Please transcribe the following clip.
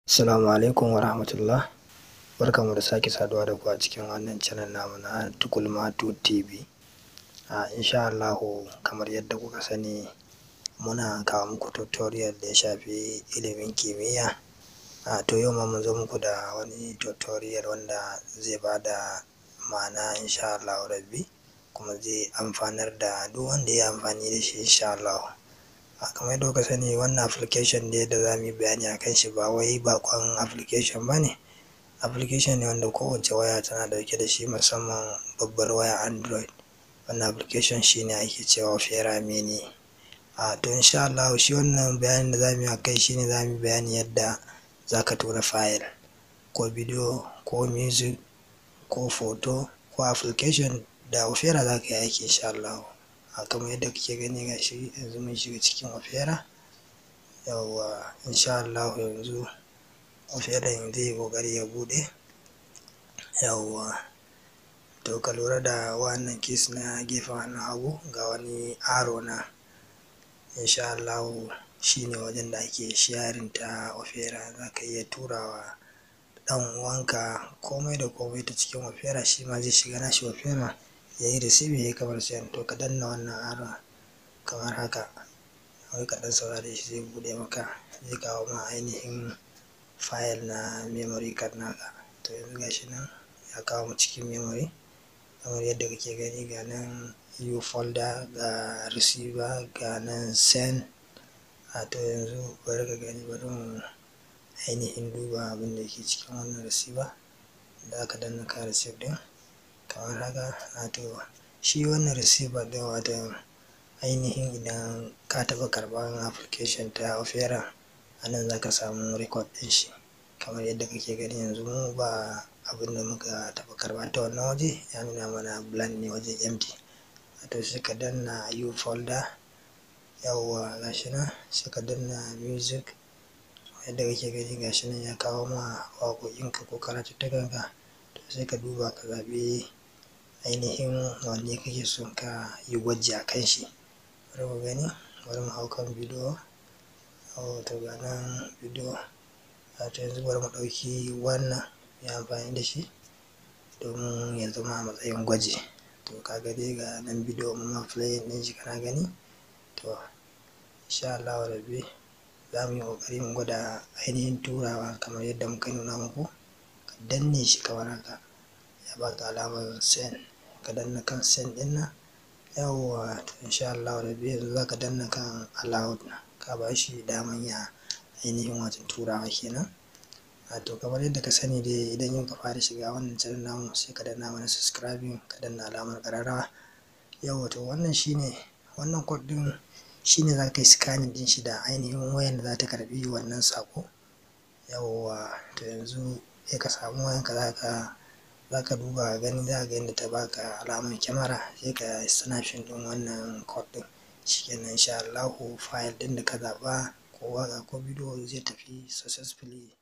Assalamu alaikum wa rahmatullah. Barkanmu da sake saduwa da ku a cikin wannan channel namu na Tukulmatu TV. A insha Allahu kamar yadda kuka sani muna kawo muku tutorial da ya shafi ilimin kimiyya. A to yau ma mun zo muku da wani tutorial wanda zai ba da ma'ana insha Allahu rabbi kuma zai amfanar da duk wanda ya amfani da shi insha Allahu. A kamar yadda kuka sani wannan application ne da za mu yi bayani a kan shi ba wai baƙon application ba ne. Application ne wanda kowace waya tana ɗauke da shi musamman babbar waya Android. Wannan application shi ne ake cewa Opera Mini. A to insha Allahu shi wannan bayanin da za mu yi a kai shi ne za mu yi bayani yadda za ka tura file ko bidiyo ko music ko photo ko application da Opera za ka yi aiki insha Allahu. A kamar yadda kuke gani ga shi yanzu mun shiga cikin Opera. Yawwa insha Allahu yanzu Opera zai yi ƙoƙari ya buɗe. Yawwa to ka lura da wannan keys na gefen hannun hagu ga wani arrow nan insha Allahu shi ne wajen da ake sharing ta Opera za ka iya turawa ɗan uwanka komai da komai ta cikin Opera shi ma zai shiga nashi Opera ya yi receive ya yi kamar send to ka danna wannan arrow kamar haka kawai ka ɗan saurare shi zai buɗe maka zai kawo ma ainihin file na memory card naka to yanzu ga shi nan ya kawo mu cikin memory kamar yadda kake gani ga nan u folder ga receiver ga nan send a to yanzu bari ka gani bari mu ainihin duba abin da ke cikin wannan receiver da aka danna ka receive ɗin kamar haka a to shi wannan receiver ɗin wato ainihin idan ka taɓa karɓan application ta Opera a nan za ka samu record ɗin shi kamar yadda kake gani yanzu mu ba abin da muka taɓa karɓa ta wannan waje ya nuna mana blank ne wajen empty wato sai ka danna u folder yawwa ga shi nan sai ka danna music yadda kake gani ga shi nan ya kawo ma waƙoƙinka ko karatuttukanka to sai ka duba ka zaɓi ainihin wanne kake son ka yi gwaji a kan shi bari mu gani bari mu hau kan bidiyo to ga nan bidiyo wato yanzu bari mu ɗauki wannan mu yi amfani da shi domin ya zama a matsayin gwaji to ka ga dai ga nan bidiyo mun ma playing ɗin shi kana gani to insha Allahu rabbi za mu yi ƙoƙari mu gwada ainihin turawa kamar yadda muka nuna muku ka danne shi kamar haka ya baka alamar send ka danna kan send ɗin nan yawwa to insha Allahu rabbi yanzu za ka danna kan allowed ka ba shi daman ya ainihin wato turawa kenan a to kamar yadda ka sani dai idan yau ka fara shiga wannan channel namu sai ka danna mana subscribing ka danna alamar ƙararrawa yawwa to wannan shine wannan code ɗin shine za ka yi scanning ɗin shi da ainihin wayan da za ta karɓi wannan saƙo yawwa to yanzu sai ka samu wayanka za ka za ka duba gani za ka ga yadda ta baka alamar kyamara sai ka snapshot ɗin wannan code ɗin shikenan insha Allahu file ɗin da ka zaɓa ko waƙa ko bidiyo zai tafi successfully